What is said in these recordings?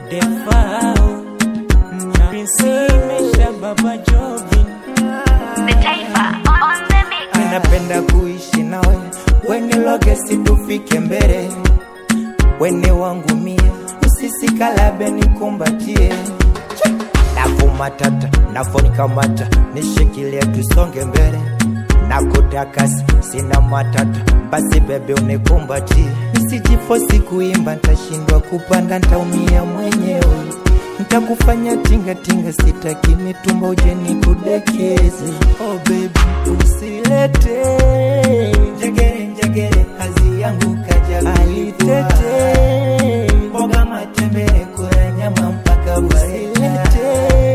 Defao na Prinsesha Baba Jovin The Taifa on the mix. Ninapenda kuishi nawe, weniloge situfike mbele, weni wangu mie, usisikalabe nikumbatie, nafumatata nafonikamata, nishikilie tusonge mbele, nakutakasi sina matata, basi bebe unikumbatie, nisijifosi kuimba, ntashindwa kupanda, ntaumia mwenyewe Ntakufanya tinga tinga, sitaki mitumba uje nikudekeze. Oh baby, usilete njegere njegere, hazi yangu kaja alitete mboga matembele, kula nyama mpaka usilete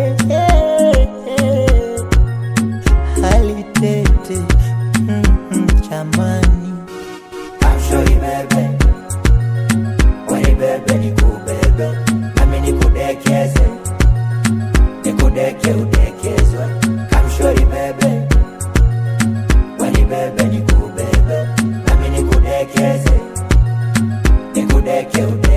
alitete mm -mm, jamani kamshori bebe Wani bebe nikubebe nami nikudekeze nikudeke udekezwe kamshori bebe Wani bebe nikubebe nami nikudekeze nikudeke udekezwe